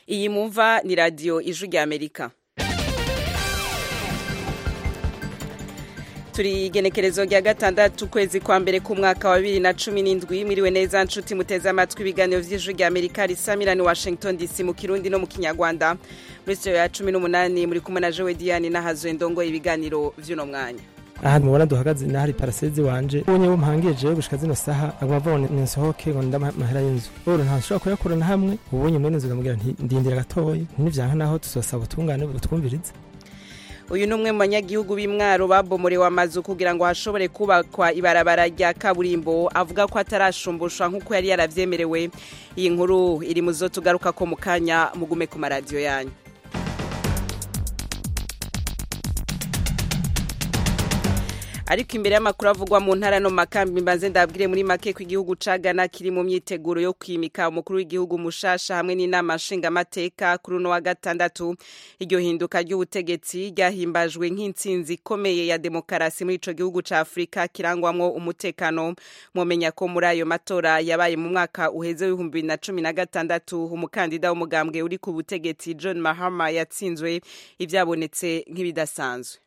iyi mumva ni radiyo ijwi rya amerika turi igenekerezo rya gatandatu ukwezi kwa mbere k'umwaka wa bibiri na cumi n'indwi mwiriwe neza nshuti muteze amatwi ibiganiro vy'ijwi rya amerika risamirani washington dc mu kirundi no mu kinyarwanda muri studio ya cumi n'umunani muri kumwe na jowe diane n'ahazwe ndongoye ibiganiro vy'uno mwanya aha mubona duhagaze nahari parasezi wanje ubonye bumpangije gushika zino saha aguma avuga ngo ninsohoke ngo nda mahera y'inzu uru ntashobora kuyakurana hamwe ubonye mwene nzu ngamubwira nti ndindira gatoyi ntivyanka naho tuzosaba ubutungane butwumvirize uyu ni umwe mu banyagihugu b'imwaro babomorewe amazu kugira ngo hashobore kubakwa ibarabara rya kaburimbo avuga ko atarashumbushwa nk'uko yari yaravyemerewe iyi nkuru iri mu zo tugaruka ko mu kanya mugume ku maradiyo yanyu ariko imbere y'amakuru avugwa mu ntara no makambi mbanze ndabwire muri make ko igihugu ca Ghana kiri mu myiteguro yo kwimika umukuru w'igihugu mushasha hamwe n'inama nshingamateka kuri uno wa gatandatu iryo hinduka ry'ubutegetsi ryahimbajwe nk'intsinzi ikomeye ya demokarasi muri ico gihugu ca Afrika kirangwamwo umutekano mwomenya ko muri ayo matora yabaye mu mwaka uheze w'ibihumbi bibiri na cumi na gatandatu umukandida w'umugambwe uri ku butegetsi John Mahama yatsinzwe ivyabonetse nk'ibidasanzwe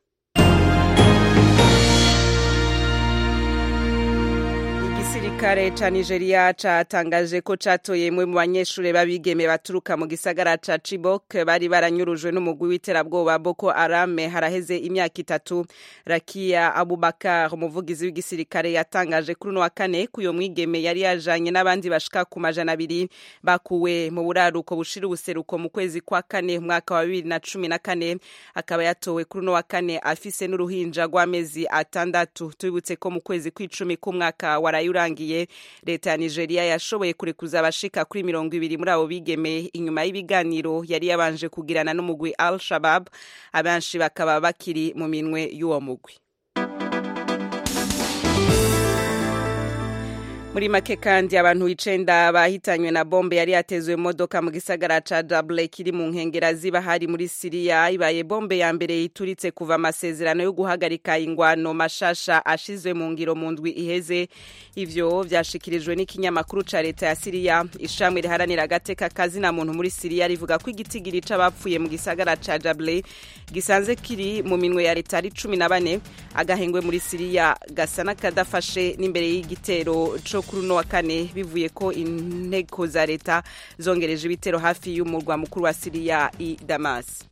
igisirikare ca Nigeria catangaje ko catoye mwe mu banyeshure babigeme baturuka mu gisagara ca Chibok bari baranyurujwe n'umugwi w'iterabwoba Boko Haram haraheze imyaka itatu Rakia Abubakar umuvugizi w'igisirikare yatangaje kuri no wa kane kuyo mwigeme yari yajanye n'abandi bashika ku majana abiri bakuwe mu buraruko bushira ubuseruko mu kwezi kwa kane mwaka wa bibiri na cumi na kane akaba yatowe kuri no wa kane afise n'uruhinja rw'amezi atandatu tubibutse ko mu kwezi kw'icumi k'umwaka waraye urangiye leta ya nigeria yashoboye kurekuza abashika kuri mirongo ibiri muri abo bigeme inyuma y'ibiganiro yari yabanje kugirana n'umugwi al shabab abenshi bakaba bakiri mu minwe y'uwo mugwi muri make kandi abantu icenda bahitanywe na bombe yari yatezwe mu modoka mu gisagara ca Dablé kiri mu nkengera ziba hari muri Siriya ibaye bombe ya mbere ituritse kuva amasezerano yo guhagarika ingwano mashasha ashizwe mu ngiro mu ndwi iheze ivyo vyashikirijwe n'ikinyamakuru ca leta ya Siriya ishamwe riharanira agateka kazina muntu muri Siriya rivuga ko igitigiri c'abapfuye mu gisagara ca Dablé gisanze kiri mu minwe ya leta ari cumi na bane agahengwe muri Siriya gasa n'akadafashe n'imbere y'igitero co kuri uno wa kane bivuye ko inteko za leta zongereje ibitero hafi y'umurwa mukuru wa Siriya i Damas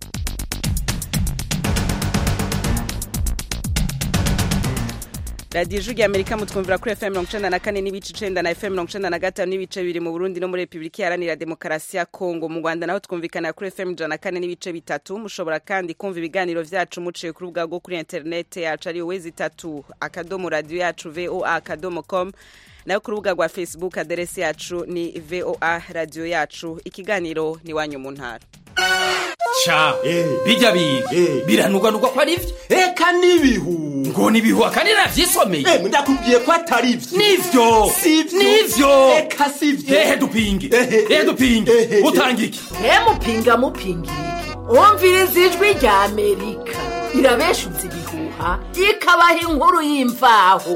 radiyo ijwi rya amerika mutwumvira kuri fm mirongo icenda na kane n'ibice icenda na fm mirongo icenda na gatanu n'ibice bibiri mu burundi no muri repubulika iharanira demokarasi ya kongo mu rwanda naho twumvikana kuri fm ijana na kane n'ibice bitatu mushobora kandi kumva ibiganiro vyacu muciye ku rubuga rwo kuri interinete yacu ariyo wezi itatu akadomo radiyo yacu voa akadomo com nayo ku rubuga rwa facebook aderesi yacu ni voa radiyo yacu ikiganiro ni wanyu mu ntara ca bijya biga biranugwanugwa ko ari vyo eka n'ibihu ngo nibihu akandi navyisomeye Eh, ndakubwiye ko atari vyo nivyo Sivyo. nivyo eka sivyo ehe dupinge Ehe. ehe dupinge Ehe. utanga iki mupinga mupinga iki wumviriza ijwi rya amerika irabeshuza ibihuha ikabaha inkuru y'imvaho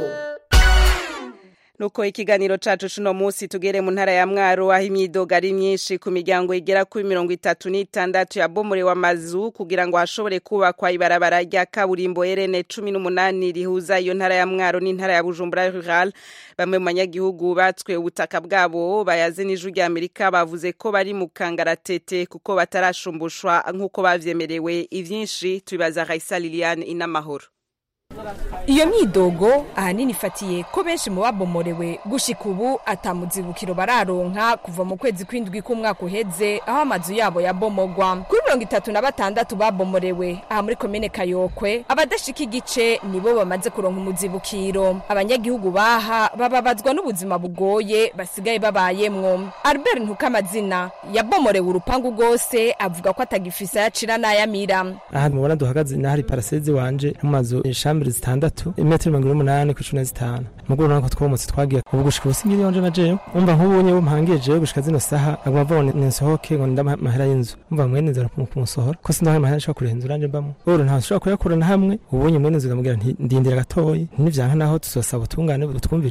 nuko ikiganiro cacu cuno musi tugere mu ntara ya mwaro aho imyidogo ari myinshi ku miryango igera kuri mirongo itatu n'itandatu yabomorewe amazu kugira ngo hashobore kubakwa ibarabara rya kaburimbo rn cumi n'umunani rihuza iyo ntara ya mwaro n'intara ya bujumbura rural bamwe mu banyagihugu batswe ubutaka bwabo bayaze n'ijwi rya amerika bavuze ko bari mu kangaratete kuko batarashumbushwa nk'uko bavyemerewe ivyinshi tubibaza raisa liliane inamahoro iyo myidogo ahanini ifatiye ko benshi mu babomorewe gushika ubu atamuzibukiro bararonka kuva mu kwezi kw'indwi k'umwaka uheze aho amazu yabo yabomogwa kuri mirongo itatu na batandatu babomorewe aha muri komine kayokwe abadashika igice nibo bamaze kuronka umuzibukiro abanyagihugu baha bababazwa n'ubuzima bugoye basigaye babayemwo albert ntukamazina yabomorewe urupangu rwose avuga ko atagifise ayacira n'ayamira aha mubona duhagaze nahari parasezi wanje mu mazu ishambiri zitandatu imetero mirongo ine n'umunani ku cumi na zitanu muguru urabona ko twomotse twagiye ubu gushika ubu singiri yonje na jewe umva nk'ubunye bumpangije jewe gushika zino saha aguma avuga ngo ninsohoke ngo nda mahera y'inzu umva mwene nzara kumusohora ko sindaho amahera nshobora kurenza uranje mbamo uru nta nshobora kuyakurana hamwe ubunye mwene nzu ngamubwira nti ndindira gatoyi nivyanka naho tuzosaba ubutungane butwumvirize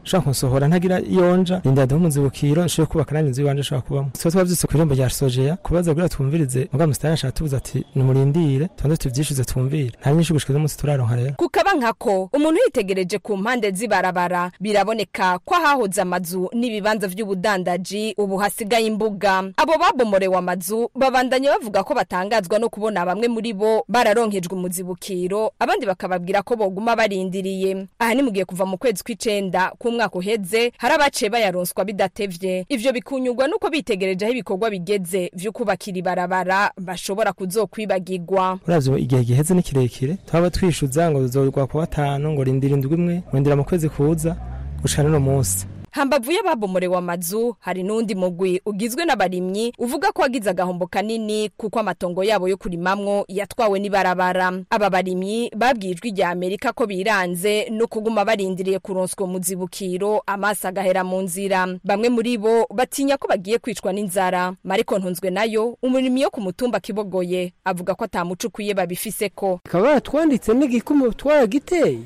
ushobora kunsohora ntagira iyonja rinda ndaho umuzibukiro nshobora kubaka nanjye inzu iwanje nshobora kubamo tuba twavyutse ku irembo rya sojeya kubaza kugira twumvirize mugabo musitani ashaka tubuza ati nimurindire tubanze tuvyishuze twumvire nta nyinshi gushika uno munsi turaronka rero kukaba nkako umuntu yitegereje ku mpande z'ibarabara biraboneka ko ahahoze amazu n'ibibanza vy'ubudandaji ubu hasigaye imbuga abo babomorewe amazu babandanya bavuga ko batangazwa no kubona bamwe muri bo bararonkejwe umuzibukiro abandi bakababwira ko boguma barindiriye aha ni mugiye kuva mu kwezi kw'icenda k'umwaka uheze hari abaciye bayaronswa bidatevye ivyo bikunyurwa nuko bitegereje aho ibikorwa bigeze vyo kubakira ibarabara bashobora kuzokwibagirwa uravye igihe giheze ni kirekire twaba twishuza ngo zozorwa ku gatanu ngo rindira indwi imwe rindira mu kwezi kuza gushika n'uno munsi hambavu y'ababomorewe amazu hari n'undi mugwi ugizwe n'abarimyi uvuga ko wagize agahombo kanini kuko amatongo yabo yo kurimamwo yatwawe n'ibarabara aba barimyi babwiye ijwi rya amerika ko biranze no kuguma barindiriye kuronswa umuzibukiro amaso agahera mu nzira bamwe muri bo batinya ko bagiye kwicwa n'inzara mariko ntunzwe nayo umurimyi wo ku mutumba kibogoye avuga ko atamuco ukwiye babifiseko bakaba baratwanditse n'igikumu twaragiteye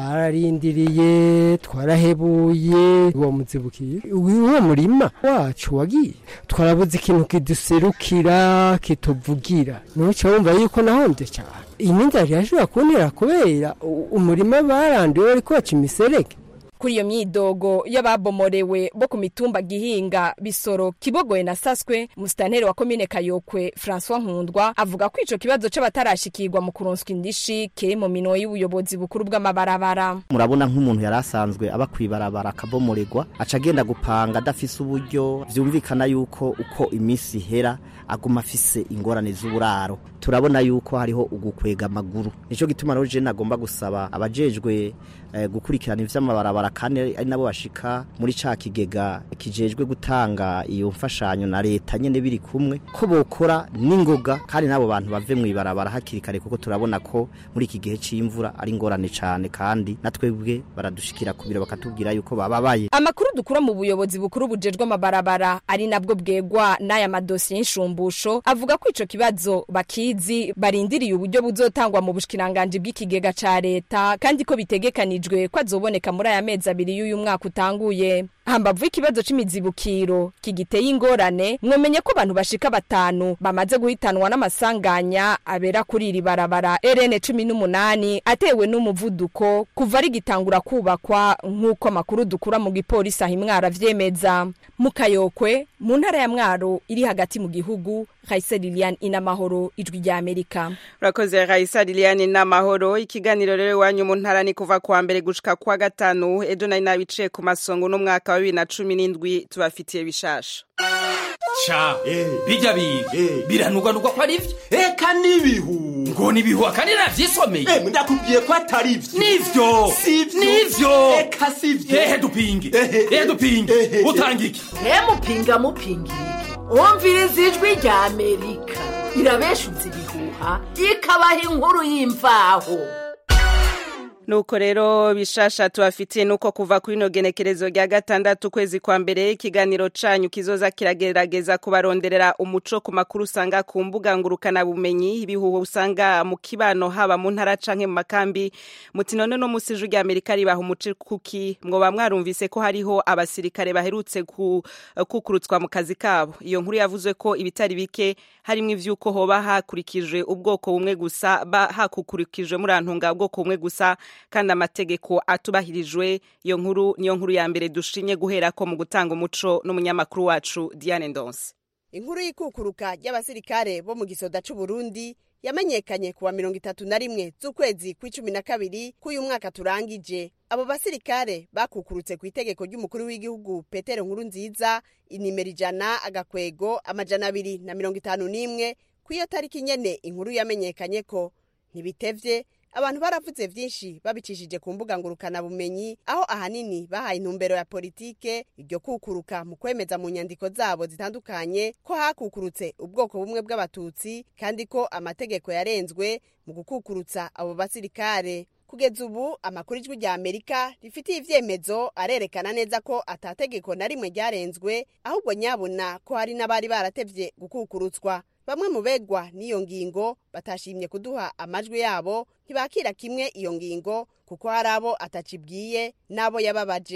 twararindiriye twarahebuye uwo muzibukiye uwo murima wacu wagiye twarabuze ikintu kiduserukira kituvugira nuca wumva yuko nahombye cyane iyi n'inzara irashobora kuntera kubera u- umurima baranduye bariko baca imiserege kuri iyo myidogo y'ababomorewe bo ku mitumba gihinga bisoro kibogoye na saswe musitanteri wa komine kayokwe francois nkundwa avuga ko ico kibazo c'abatarashikirwa mu kuronswa indishi kiri mu minwe y'ubuyobozi bukuru bw'amabarabara murabona nk'umuntu yari asanzwe aba kwibarabara akabomoregwa aca agenda gupanga adafise uburyo vyumvikana yuko uko iminsi ihera aguma afise ingorane z'uburaro turabona yuko hariho ugukwega amaguru nico gituma rero je nagomba gusaba abajejwe eh, gukurikirana ivy'amabarabara kandi ari nabo bashika muri ca kigega kijejwe gutanga iyo mfashanyo na leta nyene biri kumwe ko bokora n'ingoga kandi n'abo bantu bave mw'ibarabara hakiri kare kuko turabona ko muri iki gihe c'imvura ari ingorane cane kandi natwebwe baradushikira ku biro bakatubwira yuko bababaye amakuru dukura mu buyobozi bukuru bujejwe amabarabara ari nabwo bwegwa n'aya madosiye y'inshumbusho avuga ko ico kibazo bakizi barindiriye uburyo buzotangwa mu bushikiranganje bw'ikigega ca leta kandi ko bitegekanijwe ko azoboneka muri aya mezi abiri y'uyu mwaka utanguye hambavu y'ikibazo c'imizibukiro kigiteye ingorane mwomenye ko abantu bashika batanu bamaze guhitanwa n'amasanganya abera kuri iri barabara RN cumi n'umunani atewe n'umuvuduko kuva rigitangura kubakwa nk'uko amakuru dukura mu gipolisi aho imwaro avyemeza mu kayokwe mu ntara ya mwaro iri hagati mu gihugu Raisa Lilian inamahoro ijwi rya Amerika urakoze Raisa Liliane n'amahoro ikiganiro rero iwanyu mu ntara ni kuva kuwa mbere gushika kuwa gatanu ejo nari nabiciye ku masongo n'umwaka wa bibiri na cumi n'indwi tubafitiye bishasha ca Eh. bijya biga Eh. biranugwanugwa ko ari vyo eka n'ibihu ngo nibihuha kandi navyisomeye Eh, ndakubwiye ko atari vyo nivyo sivyo nivyo eka sivyo ehe dupinge Ehe. ehe dupinge Ehe. utanga iki ntemupinga mupingirike wumviriza ijwi rya amerika irabeshuza ibihuha ikabaha inkuru y'imvaho nuko rero bishasha tubafitiye nuko kuva kuri ino genekerezo rya gatandatu ukwezi kwa mbere ikiganiro canyu kizoza kiragerageza kubaronderera umuco ku makuru usanga ku mbuga ngurukana bumenyi ibihuha usanga mu kibano haba mu ntara canke mu makambi muti none no musi ijwi rya Amerika ribaha umuco kuki mwoba mwarumvise ko hariho abasirikare baherutse ku, kukurutswa mu kazi kabo iyo nkuru yavuze ko ibitari bike harimwo ivyuko hoba hakurikijwe ubwoko bumwe gusa ba hakukurikijwe murantunga ubwoko bumwe gusa kandi amategeko atubahirijwe iyo nkuru niyo nkuru ya mbere dushimye guhera ko mu gutanga umuco n'umunyamakuru wacu Diane Ndonse inkuru y'ikukuruka ry'abasirikare bo mu gisoda c'uburundi yamenyekanye kuwa mirongo itatu na rimwe z'ukwezi kw'icumi na kabiri k'uyu mwaka turangije abo basirikare bakukurutse ku itegeko ry'umukuru w'igihugu petero nkuru nziza inimero ijana agakwego amajana abiri na mirongo itanu n'imwe kw'iyo tariki nyene inkuru yamenyekanye ko ntibitevye abantu baravuze vyinshi babicishije ku mbuga ngurukana bumenyi aho ahanini bahaye intumbero ya politike iryo kukuruka mu kwemeza mu nyandiko zabo zitandukanye ko hakukurutse ubwoko bumwe bw'abatutsi kandi ko amategeko yarenzwe mu gukukurutsa abo basirikare kugeza ubu amakuru ijwi rya amerika rifitiye ivyemezo arerekana neza ko atategeko na rimwe ryarenzwe ahubwo nyabona ko hari n'abari baratevye gukukurutswa bamwe mu begwa n'iyo ngingo batashimye kuduha amajwi yabo ntibakira kimwe iyo ngingo kuko hari abo atacibwiye n'abo yababaje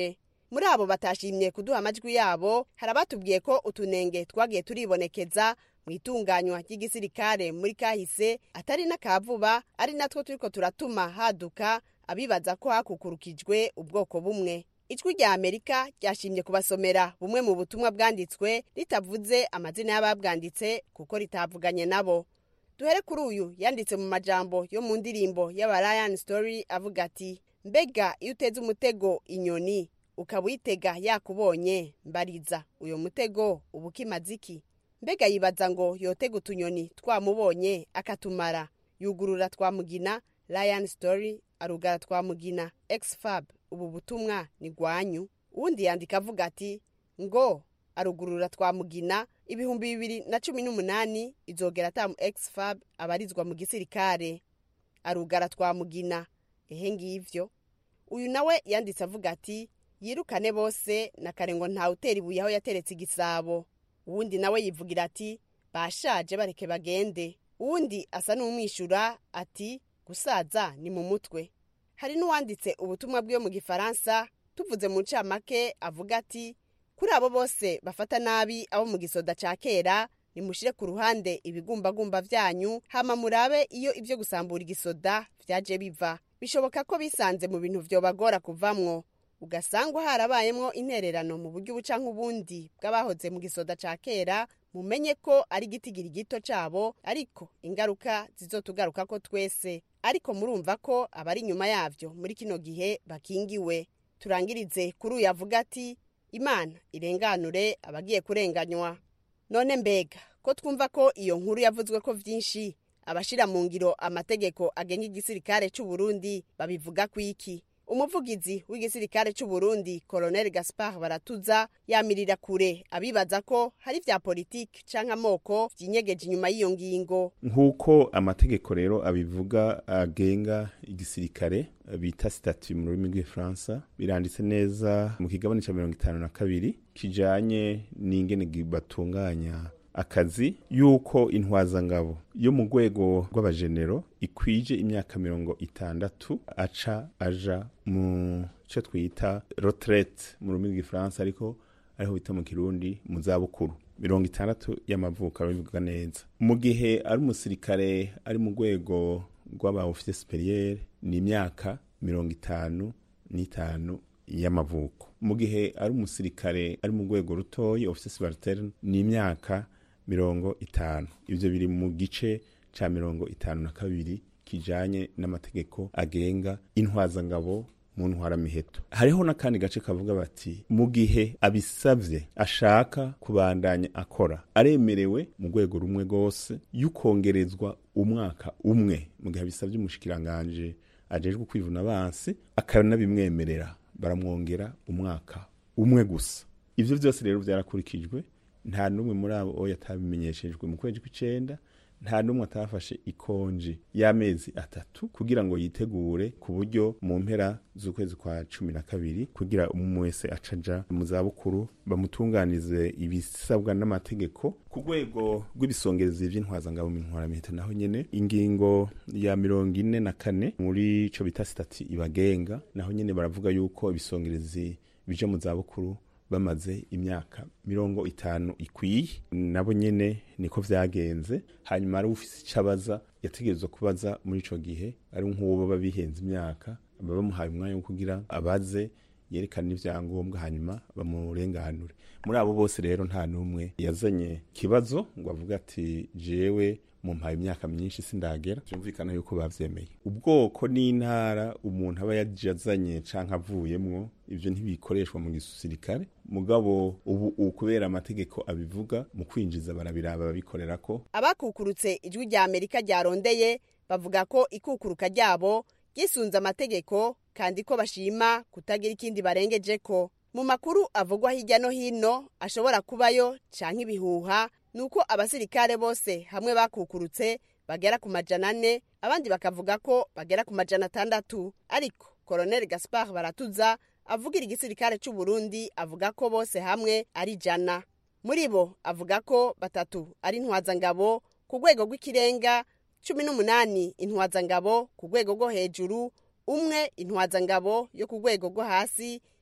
muri abo batashimye kuduha amajwi yabo hari abatubwiye ko utunenge twagiye turibonekeza mu itunganywa ry'igisirikare muri kahise atari n'akavuba ari natwo turiko turatuma haduka abibaza ko hakukurukijwe ubwoko bumwe ijwi rya amerika ryashimye kubasomera bumwe mu butumwa bwanditswe ritavuze amazina y'ababwanditse kuko ritavuganye nabo duhere kuri uyu yanditse mu majambo yo mu ndirimbo y'aba Ryan Story avuga ati mbega iyo uteze umutego inyoni ukaba uyitega yakubonye mbariza uyo mutego uba ukimaze iki mbega yibaza ngo yotega utunyoni twamubonye akatumara yugurura twamugina Ryan Story arugara twamugina Xfab ubu butumwa ni gwanyu uwundi yandika avuga ati ngo arugurura twamugina ibihumbi bibiri na cumi n'umunani izogera atamu Xfab abarizwa mu gisirikare arugara twamugina ehe ngivyo uyu nawe yanditse avuga ati yirukane bose na kare ngo ntawe utera ibuye aho yateretse igisabo uwundi nawe yivugira ati bashaje bareke bagende uwundi asa n'umwishyura ati gusaza ni mu mutwe hari n'uwanditse ubutumwa bw'iyo mu gifaransa tuvuze mu ncamake avuga ati kuri abo bose bafata nabi abo mu gisoda cya kera nimushire ku ruhande ibigumbagumba byanyu hama murabe iyo ibyo gusambura igisoda byaje biva bishoboka ko bisanze mu bintu vyobagora kuvamwo ugasangwa harabayemwo intererano mu buryo ubuca nk'ubundi bw'abahoze mu gisoda ca kera mumenye ko ari igitigiri gito cabo ariko ingaruka zizotugaruka ko twese ariko murumva ko abari inyuma yavyo muri kino gihe bakingiwe turangirize kuri uyu avuga ati imana irenganure abagiye kurenganywa none mbega ko twumva ko iyo nkuru yavuzwe ko vyinshi abashira mu ngiro amategeko agenga igisirikare c'u Burundi babivuga kwiki umuvugizi w'igisirikare c'u Burundi Colonel Gaspard Baratuza yamirira kure abibaza ko hari vya politiki canke amoko vyinyegeje inyuma y'iyo ngingo nk'uko amategeko rero abivuga agenga igisirikare bita statut mu rurimi rw'ifaransa biranditse neza mu kigabane ca mirongo itanu na kabiri kijanye n'ingene batunganya akazi yuko intwazangabo yo mu rwego rw'abajenero ikwije imyaka mirongo itandatu aca aja mu cyo twita retraite mu rurimi rw'igifaransa ariko ariho bita mu kirundi mu zabukuru mirongo itandatu y'amavuko arabivuga neza mu gihe ari umusirikare ari mu rwego rw'aba ofisiye superiere ni imyaka mirongo itanu n'itanu y'amavuko mu gihe ari umusirikare ari mu rwego rutoyi ofisiye subalterne ni imyaka mirongo itanu ibyo biri mu gice ca mirongo itanu na kabiri kijanye n'amategeko agenga intwazangabo mu ntwaramiheto hariho n'akandi gace kavuga bati mu gihe abisavye ashaka kubandanya akora aremerewe mu rwego rumwe rwose y'ukongerezwa umwaka umwe mu gihe abisavye umushikiranganje ajejwe kwivuna abansi akanabimwemerera baramwongera umwaka umwe gusa ivyo vyose rero vyarakurikijwe nta n'umwe muri abo yatabimenyeshejwe mu kwezi kw'icenda nta n'umwe atafashe ikonji y'amezi atatu kugira ngo yitegure ku buryo mu mpera z'ukwezi kwa cumi na kabiri kugira umwe wese acaja mu zabukuru bamutunganize ibisabwa n'amategeko ku rwego rw'ibisongerezi vy'intwazangabo mu ntwaramiheto naho nyene ingingo ya mirongo ine na kane muri ico bita sitati ibagenga naho nyene baravuga yuko ibisongerezi bija mu zabukuru bamaze imyaka mirongo itanu ikwiye nabo nyene niko vyagenze hanyuma ari ufise icabaza yategerezwa kubaza muri ico gihe ari nk'uwo baba bihenze imyaka baba bamuhaye umwanya wo kugira abaze yerekana ivyangombwa hanyuma bamurenganure muri abo bose rero nta n'umwe yazanye kibazo ngo avuga ati jewe mumpaye imyaka myinshi sindagera byumvikana yuko bavyemeye ubwoko n'intara umuntu aba yajazanye canke avuyemwo ivyo ntibikoreshwa mu gisirikare mugabo ubu kubera amategeko abivuga mu kwinjiza barabiraba babikorerako abakukurutse ijwi rya amerika ryarondeye bavuga ko ikukuruka ryabo ryisunze amategeko kandi ko bashima kutagira ikindi barengejeko mu makuru avugwa hirya no hino ashobora kubayo canke ibihuha nuko abasirikare bose hamwe bakukurutse bagera ku majana ane abandi bakavuga ko bagera ku majana atandatu ariko Colonel Gaspard Baratuza avugira igisirikare c'u Burundi avuga ko bose hamwe ari jana muri bo avuga ko batatu ari intwazangabo ku rwego rw'ikirenga cumi n'umunani intwazangabo ku rwego rwo hejuru umwe intwazangabo yo ku rwego rwo hasi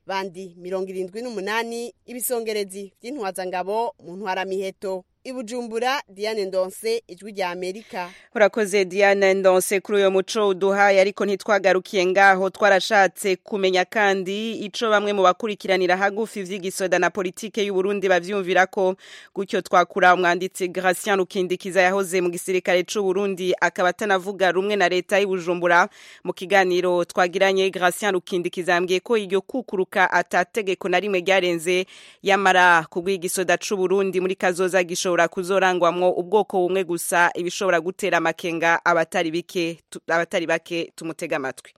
bandi mirongo irindwi n'umunani ibisongerezi vy'intwazangabo mu ntwaramiheto ibujumbura diane ndonse ijwi rya amerika urakoze diane ndonse kuri uyo muco uduhaye ariko ntitwagarukiye ngaho twarashatse kumenya kandi ico bamwe mu bakurikiranira hagufi vy'igisoda na politike y'uburundi bavyumvira ko gutyo twakura umwanditsi Gratien Rukindikiza yahoze mu gisirikare c'uburundi akaba atanavuga rumwe na leta y'ubujumbura mu kiganiro twagiranye Gratien Rukindikiza yambwiye ko iryo kukuruka atategeko na rimwe ryarenze yamara kubw'igisoda c'uburundi muri kazoza gishobora bishobora kuzorangwamwo ubwoko bumwe gusa ibishobora gutera amakenga abatari bike abatari bake tumutega amatwi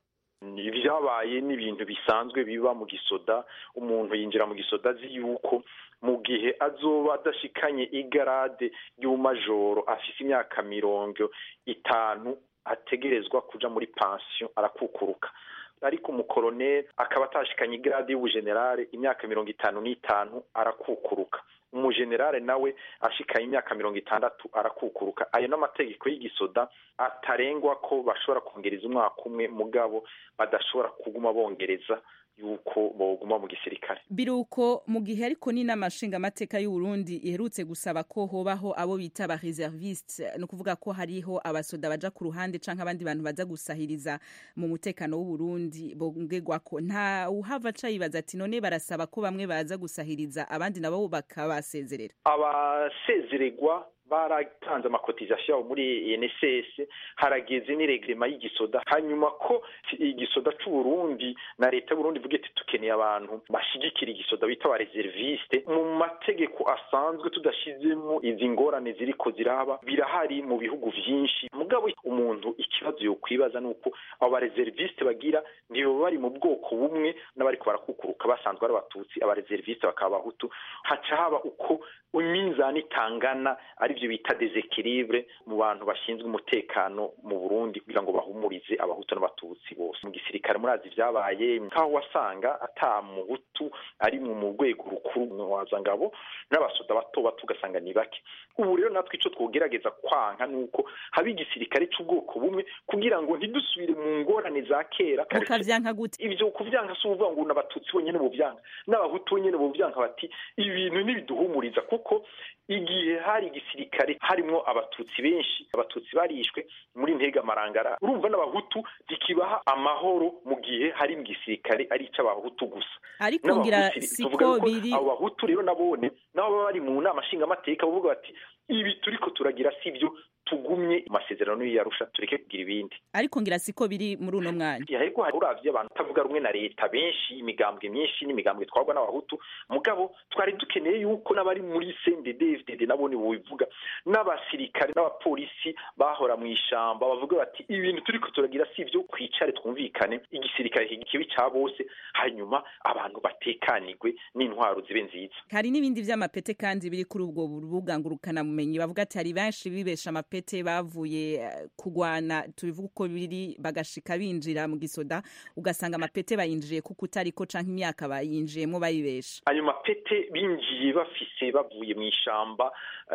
ibyabaye ni ibintu bisanzwe biba mu gisoda umuntu yinjira mu gisoda azi yuko mu gihe azoba adashikanye igarade y'umajoro afise imyaka mirongo itanu ategerezwa kuja muri pansiyo arakukuruka ariko umukoroneri akaba atashikanye igarade y'ubujenerale imyaka mirongo itanu n'itanu arakukuruka umujenerale nawe ashikaye imyaka mirongo itandatu arakukuruka ayo n'amategeko y'igisoda atarengwa ko bashobora kongereza umwaka umwe mugabo badashobora kuguma bongereza yuko boguma mu gisirikare biruko mu gihe ariko ni n'amashinga amateka y'uburundi iherutse gusaba ko hobaho abo bita ba reserviste ni ukuvuga ko hariho abasoda baja ku ruhande canke abandi bantu baza gusahiriza mu mutekano w'uburundi bongerwako nta uhava aca yibaza ati none barasaba ko bamwe baza gusahiriza abandi nabo bakabasezerera abasezererwa baratanze amakotizasiyo yabo muri NSS harageze n'iregrema y'igisoda hanyuma ko igisoda c'uburundi na leta y'uburundi ivuga iti tukeneye abantu bashigikira igisoda bita aba reserviste mu mategeko asanzwe tudashizemo izi ngorane ziriko ziraba birahari mu bihugu vyinshi mugabo umuntu ikibazo yokwibaza nuko abo ba reserviste bagira ntibo bari mu bwoko bumwe n'abariko barakukuruka basanzwe ari abatutsi aba reserviste bakaba abahutu haca haba uko iminzani itangana ari byo bita desekiribure mu bantu bashinzwe umutekano mu Burundi kugira ngo bahumurize abahutu n'abatutsi bose mu gisirikare murazi vyabaye nkaho wasanga ata muhutu ari mu rwego rukuru wazangabo n'abasoda bato bato ugasanga ni bake ubu rero natwe ico twogerageza kwanka nuko haba igisirikare c'ubwoko bumwe kugira ngo ntidusubire mu ngorane za kera ukavyanka gute ivyo kuvyanka si uvuga ngo n'abatutsi bonyene bovyanka n'abahutu bonyene bovyanka bati ibi bintu ntibiduhumuriza kuko igihe hari igisirikare harimwo abatutsi benshi abatutsi barishwe muri ntega marangara urumva n'abahutu ntikibaha amahoro mu gihe hari mu gisirikare ari ic'abahutu gusa ariko ngira siko biri abo bahutu rero nabone nabo baba bari mu nama nshingamateka bavuga bati ibi turiko turagira sivyo tugumye amasezerano y'iyarusha tureke kugira ibindi ariko ngira siko biri muri uno mwanya ariko hari uravye abantu utavuga rumwe na leta benshi imigambwe myinshi n'imigambwe twagwa n'abahutu mugabo twari dukeneye yuko n'abari muri CNDD FDD nabone bubivuga n'abasirikare n'abapolisi bahora mu ishamba bavuga bati ibintu turiko turagira sivyo kwicare twumvikane igisirikare kibi ca bose hanyuma abantu batekanirwe n'intwaro zibe nziza hari n'ibindi vy'amapete kandi biri kuri ubwo rubuga ngurukana mumenyi bavuga ati hari benshi bibesha amapete bavuye kugwana tubivuga uko biri bagashika binjira mu gisoda ugasanga amapete bayinjiye kuko utariko canke imyaka bayinjiyemo bayibesha ayo mapete binjiye bafise bavuye mu ishamba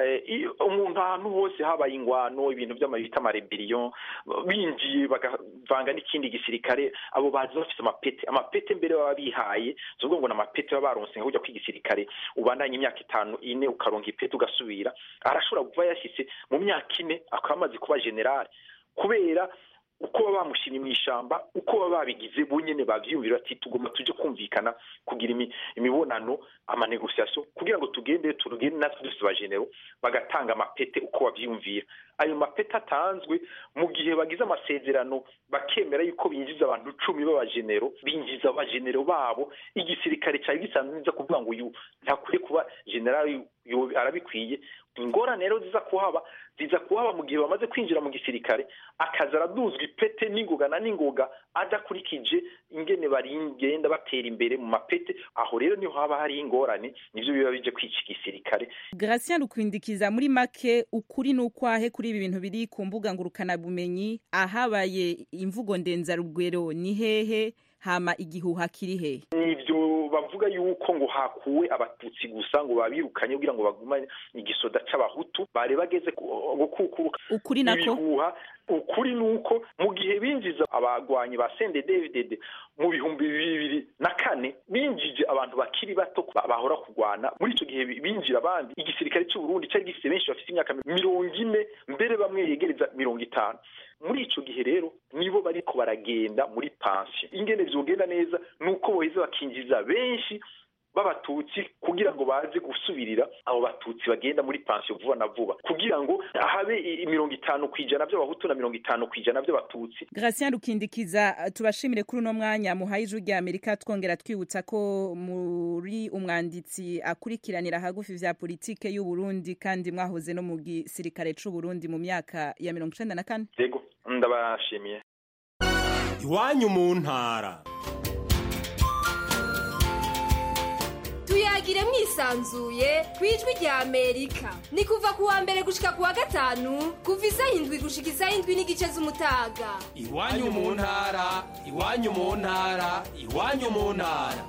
umuntu ahantu hose habaye ingwano ibintu vy'amabita amarebiriyon binjiye bagavanga n'ikindi gisirikare abo bazi bafise amapete amapete mbere baba bihaye tuvuga ngo n'amapete baba baronse nka kujya kwigisirikare ubandanye imyaka itanu ine ukaronka ipete ugasubira arashobora kuba yashitse mu myaka ine akaba amaze kuba generale kubera uko baba bamushimye mu ishamba uko baba babigize bonyene bavyumvira ati tugomba tuje kumvikana kugira imibonano amanegociation kugira ngo tugende tugende natwe dufite abagenero bagatanga amapete uko bavyumvira ayo mapete atanzwe mu gihe bagize amasezerano bakemera yuko binjiza abantu cumi b'abagenero binjiza abagenero babo igisirikare cyari gisanzwe niza kuvuga ngo uyu ntakwiye kuba generali arabikwiye ingorane rero ziza kuhaba ziza kuhaba mu gihe bamaze kwinjira mu gisirikare akaza araduzwa ipete n'ingoga na n'ingoga adakurikije ingene barigenda batera imbere mu mapete aho rero niho haba hari ingorane nivyo biba bije kwica igisirikare Gratien Rukwindikiza muri make ukuri n'ukwahe kuri ibi bintu biri ku mbuga ngurukana bumenyi ahabaye imvugo ndenzarugwero ni hehe hama igihuha kiri hehe nivyo bavuga yuko ngo hakuwe abatutsi gusa ngo babirukanye kugira ngo bagumane igisoda c'abahutu bari bageze gukukuruka ukuri nako ibihuha ukuri nuko mu gihe binjiza abagwanyi ba CNDD-FDD mu bihumbi bibiri na kane binjije abantu bakiri bato bahora kurwana muri ico gihe binjira abandi igisirikare cy'u Burundi cyari gifite benshi bafite imyaka mirongo ine mbere bamwe yegereza mirongo itanu muri ico gihe rero nibo bariko baragenda muri pansiyo ingene vyogenda neza nuko boheza bakinjiza benshi b'abatutsi kugira ngo baze gusubirira abo batutsi bagenda muri pansiyo vuba na vuba kugira ngo habe mirongo itanu ku ijana by'abahutu na mirongo itanu ku ijana by'abatutsi Gratien Rukindikiza tubashimire kuri uno mwanya muhaye ijwi rya Amerika twongera twibutsa ko muri umwanditsi akurikiranira hagufi vya politike y'u Burundi kandi mwahoze no mu gisirikare c'u Burundi mu myaka ya mirongo icenda na kane yego ndabashimiye iwanyu mu ntara tuyagire mwisanzuye ku ijwi rya amerika ni kuva ku wa mbere gushika ku wa gatanu kuva isaha indwi gushika isaha indwi n'igice z'umutaga iwanyu mu ntara iwanyu mu ntara iwanyu mu ntara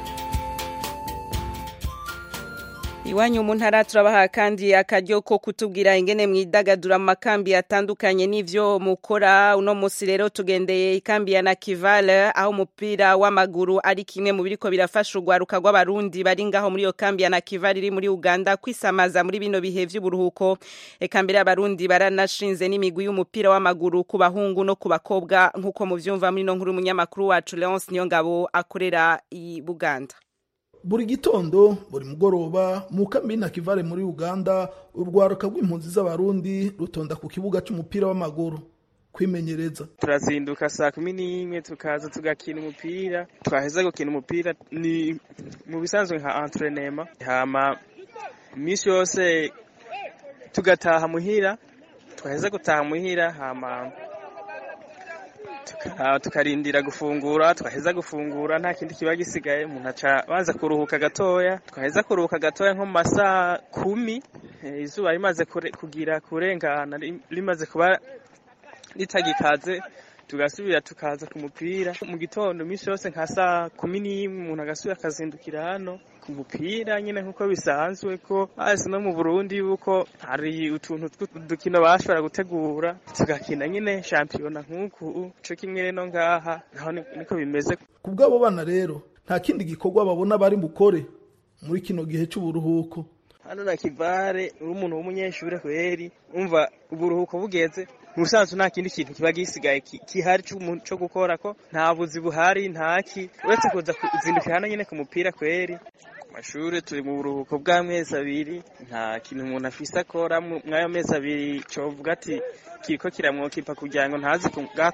Iwanyu mu ntara turabaha kandi akaryo ko kutubwira ingene mwidagadura mu makambi atandukanye n'ivyo mukora uno musi rero tugendeye ikambi ya Nakivale aho umupira w'amaguru ari kimwe mu biriko birafasha urwaruka rw'abarundi bari ngaho muri iyo kambi ya Nakivale iri muri Uganda kwisamaza muri bino bihe vy'uburuhuko eka mbere abarundi baranashinze n'imigwi y'umupira w'amaguru ku bahungu no ku bakobwa nk'uko muvyumva muri no nkuru umunyamakuru wacu Leonce Niyongabo akorera i Buganda buri gitondo buri mugoroba mu kambi Nakivale muri Uganda urwaruka rw'impunzi z'abarundi rutonda ku kibuga c'umupira w'amaguru kwimenyereza turazinduka saa kumi n'imwe tukaza tugakina umupira twaheza gukina umupira ni mu bisanzwe nka entrenema hama iminsi yose tugataha muhira twaheza gutaha muhira hama tukarindira gufungura twaheza gufungura nta kindi kiba gisigaye umuntu aca baza kuruhuka gatoya twaheza kuruhuka gatoya nko mu masaa kumi izuba rimaze kugira kurengana rimaze kuba ritagikaze tugasubira tukaza ku mupira mu gitondo iminsi yose nka saa kumi n'imwe umuntu agasubira akazindukira hano ku mupira nyine nk'uko bisanzwe ko hasi no mu burundi yuko hari utuntu tw'udukino bashobora gutegura tugakina nyine shampiyona nk'uku co kimwe rero ngaha naho niko bimeze ku bw'abo bana rero nta kindi gikorwa babona bari bukore muri kino gihe c'uburuhuko hano na kivare uri umuntu w'umunyeshuri kweri umva uburuhuko bugeze mu busanzwe nta kindi kintu kiba gisigaye kihari cyo gukora ko nta buzi buhari ntaki uretse kuza kuzindukira hano nyine ku mupira kweri ku mashuri turi mu buruhuko bw'amezi abiri nta kintu umuntu afise akora mw'ayo mezi abiri covuga ati kiriko kiramwokipa kugira ngo ntazi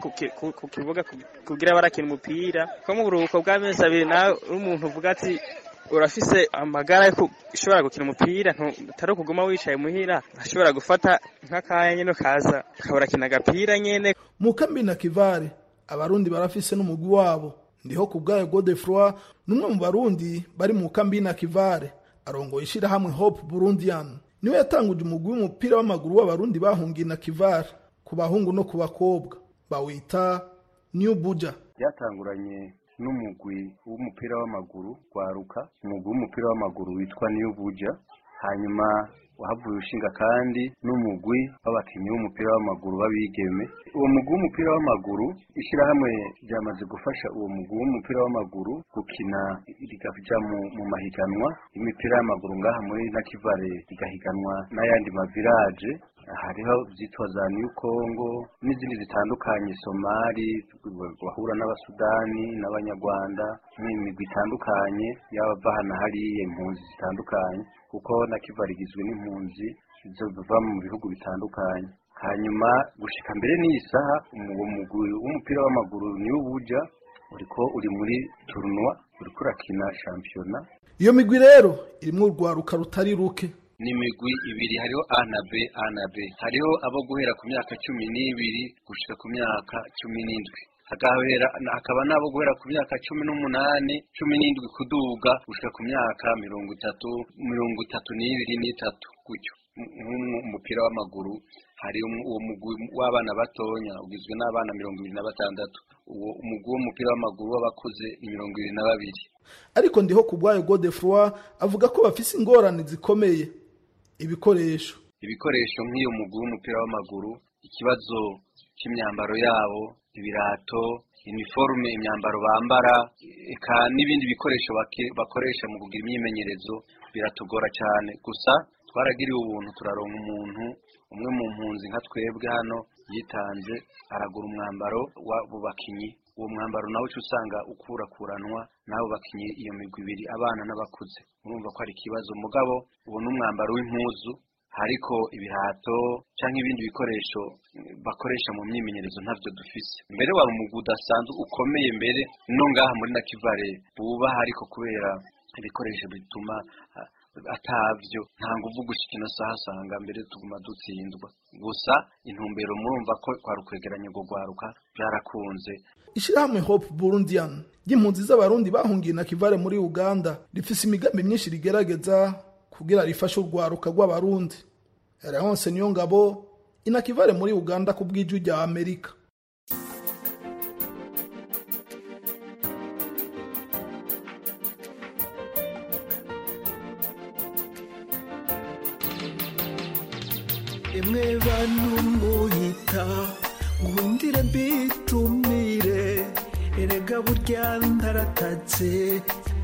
ku kibuga kugira barakina umupira ko mu buruhuko bw'amezi abiri nawe umuntu uvuga ati urafise amagara yo ushobora gukina umupira utari ukuguma wicaye muhira ashobora gufata nk'akanya nyine ukaza ukaba urakina agapira nyine mu kambi na kivare abarundi barafise n'umugwi wabo ndiho ku bwayo godefroi n'umwe mu barundi bari mu kambi na kivare arongoye ishirahamwe hope burundian niwe yatanguje umugwi w'umupira w'amaguru w'abarundi bahungiye na kivare ku bahungu no ku bakobwa bawita new buja byatanguranye n'umugwi w'umupira w'amaguru gwaruka umugwi w'umupira w'amaguru witwa New Buja hanyuma wahavuye ushinga kandi n'umugwi w'abakinnyi b'umupira w'amaguru b'abigeme uwo mugwi w'umupira w'amaguru ishyirahamwe ryamaze gufasha uwo mugwi w'umupira w'amaguru gukina rigaja mu, mu mahiganwa y'imipira y'amaguru ngaha muri nakivale rigahiganwa n'ayandi mavilaje hariho zitwa za new congo n'izindi zitandukanye somali bahura n'abasudani n'abanyarwanda n'imigwi itandukanye y'abava hano hariya impunzi zitandukanye kuko na kiva rigizwe n'impunzi ziva mu bihugu bitandukanye hanyuma gushika mbere n'iyi saha uwo mugwi w'umupira w'amaguru niwo buja uriko uri muri turunwa uriko urakina shampiyona iyo migwi rero irimwo urwaruka rutari ruke ni imigwi ibiri hariho a na b a na b hariho abo guhera ku myaka cumi n'ibiri gushika ku myaka cumi n'indwi hakabera hakaba n'abo guhera ku myaka cumi n'umunani cumi n'indwi kuduga gushika ku myaka mirongo itatu mirongo itatu n'ibiri n'itatu gutyo nk'umupira w'amaguru hari umu- uwo mugwi w'abana batonya ugizwe n'abana mirongo ibiri na batandatu uwo umugwi w'umupira w'amaguru w'abakuze ni mirongo ibiri na babiri ariko ndiho ku bwayo godefroi avuga ko bafise ingorane zikomeye ibikoresho ibikoresho nk'iyo mugwi w'umupira w'amaguru ikibazo cy'imyambaro yabo ibirato iniforume imyambaro bambara eka n'ibindi bikoresho bake- bakoresha mu kugira imyimenyerezo biratugora cyane gusa twaragiriwe ubuntu turaronka umuntu umwe mu mpunzi nka twebwe hano yitanze aragura umwambaro w'abo bakinyi uwo mwambaro nawe uca usanga ukurakuranwa n'abo bakinyi iyo migwi ibiri abana n'abakuze urumva ko ari ikibazo mugabo uwo ni umwambaro w'impuzu hariko ibirato cyangwa ibindi bikoresho mm, bakoresha mu myimenyerezo ntavyo dufise mbere wari umugwi udasanzwe ukomeye mbere no ngaha muri nakivare bubaha ariko kubera ibikoresho bituma ah, atavyo nta nguvu gushika ino saha asanga mbere tuguma dutsindwa gusa intumbero murumva ko kwari ukwegeranya urwo rwaruka byarakunze ishirahamwe hope burundian ry'impunzi z'abarundi bahungiye na kivare muri uganda rifise imigambi myinshi rigerageza kugira rifashe urwaruka rw'abarundi leonse niyo ngabo inakivare muri uganda ku bw'ijwi rya amerika emwe bantu muhita ngundire mbitumire erega burya ndaratatse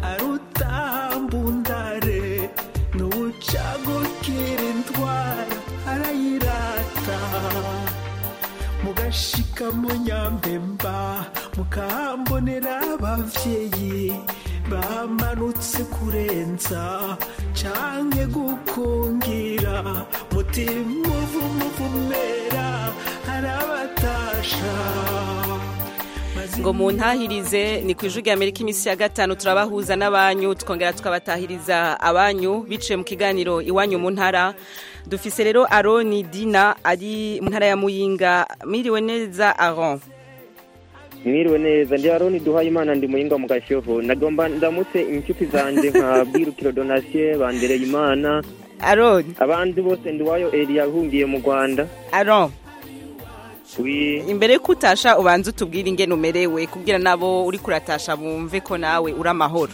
arutambundare n'ubucagukira indwara arayirata mugashika mu nyambemba mukahambonera abavyeyi bamanutse kurenza canke gukungira mutima uvumuvumera arabatasha ngo muntahirize ni ku ijwi rya amerika iminsi ya gatanu turabahuza n'abanyu twongera tukabatahiriza abanyu biciye mu kiganiro iwanyu mu ntara dufise rero aroni dina ari mu ntara ya muyinga mwiriwe neza aron mwiriwe neza ndi aroni duhaye imana ndi muyinga mu gashoho nagomba ndamutse inshuti zanjye nka bwirukiro donasiye bandereye imana aroni abandi bose ndiwayo eri yahungiye mu rwanda aron wi imbere yuko utasha ubanza utubwire ingene umerewe kubwira nabo uri kuratasha bumve ko nawe uri amahoro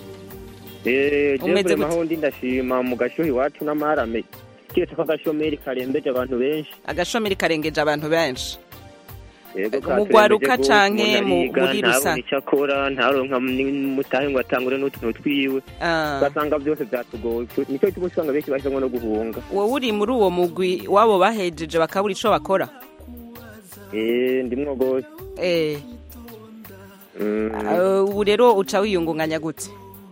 Eh, Umeze jevure gute? mahondi ndashima mu gashoho iwacu n'amarame keretse ko agashomeri karembeje abantu benshi agashomeri karengeje abantu benshi Yego, Mu gwaruka katurembeje canke gose, mu- umuntu muri ariga, rusange? ntabona icyo akora ntaronka n'umutahe ngo atangure n'utuntu twiwe Ah. ugasanga byose byatugoye nicyo gituma usanga benshi bahisemo no guhunga wowe uri muri uwo mugwi wabo bahejeje bakabura ico bakora Eh, ndimwo gose eh Mm. Uh, ubu rero uca wiyungunganya gute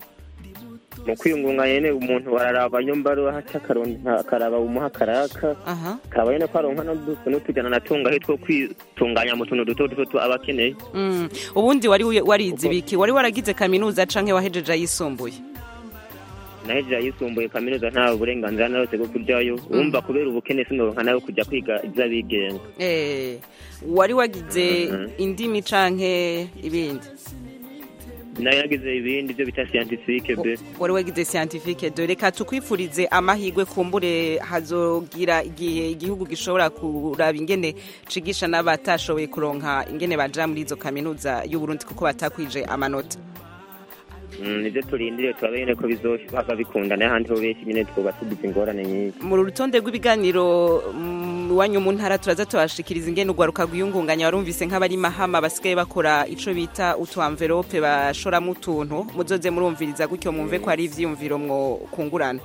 mu kwiyungunganya nyene umuntu bararaba nyombaro haca akaronka akaraba umuha karaka aha kaba nyene ko aronka n'udufu n'utujana natunga he two kwitunganya mu tuntu duto duto tu- aba akeneye Mm. ubundi wari wi- warize ibiki wari waragize kaminuza canke wahejeje ayisumbuye nahejeje ayisumbuye kaminuza nta burenganzira na yose bwo kuryayo wumva kubera ubukene sinoronka nayo kujya kwiga ivy'abigenga eh wari wagize Mhm. indimi canke ibindi nayo yagize ibindi byo bita scientifique be wari wagize scientifique de reka tukwifurize amahigwe kumbure hazogira igihe igihugu gishobora kuraba ingene cigisha n'abatashoboye kuronka ingene baja muri izo kaminuza y'uburundi kuko batakwije amanota Mm, nivyo turindiriye turabe nyene ko bizoshaka bikunda n'ahandi ho benshi nyene twoba tugize ingorane nyinshi mu rutonde rw'ibiganiro mm, iwanyu mu ntara turaza tubashikiriza ingene urwaruka rwiyungunganya warumvise nk'abari mahama basigaye bakora ico bita utu envelope bashoramo utuntu muzoze murumviriza gutyo mwumve ko hari ivyiyumviro mwo kungurana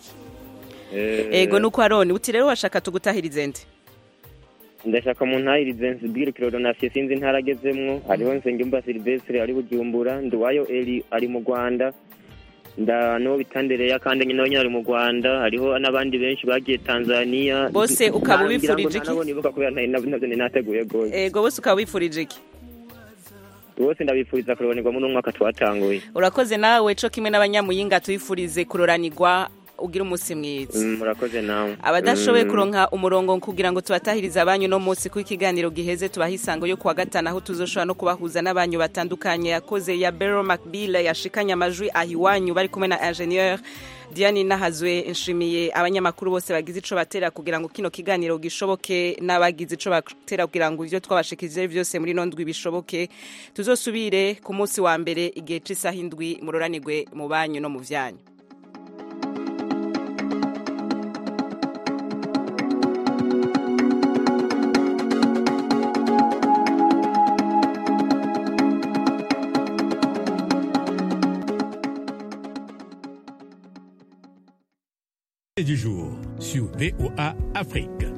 ego nuko aroni uti rero washaka tugutahirize nde ndashaka mu ntahirize nsibwirukiro donasiyo sinzi intara agezemwo hariho nsengimba silvestre ari bujumbura ndiwayo eri ari mu rwanda nda n'uwo bitandereya kandi nyine nyine ari mu rwanda hariho n'abandi benshi bagiye tanzania Bose ukaba Ngira ngo ubifurije nta nabo nibuka kubera nta- nabyo nabyo ninateguye rwose ego bose ukaba wifurije iki bose ndabifuriza kurobanirwamo n'umwaka twatanguye urakoze nawe co kimwe n'abanyamuyinga tuyifurize kuroranirwa ugira umunsi mwiza Mm, murakoze nawe abadashoboye Mm. kuronka umurongo kugira ngo tubatahirize abanyu no munsi ku ikiganiro giheze tubaha isango yo kuwa gatanu aho tuzoshobora no kubahuza n'abanyu batandukanye yakoze ya Bero Macbill yashikanye amajwi ahiwanyu bari kumwe na ingénieur Diane Nahazwe nshimiye abanyamakuru bose bagize ico batera kugira ngo kino kiganiro gishoboke n'abagize ico batera kugira ngo ivyo twabashikirije byose muri no ndwi bishoboke tuzosubire ku munsi wa mbere igihe c'isaha indwi muroranirwe mu banyu no mu vyanyu du jour sur VOA Afrique.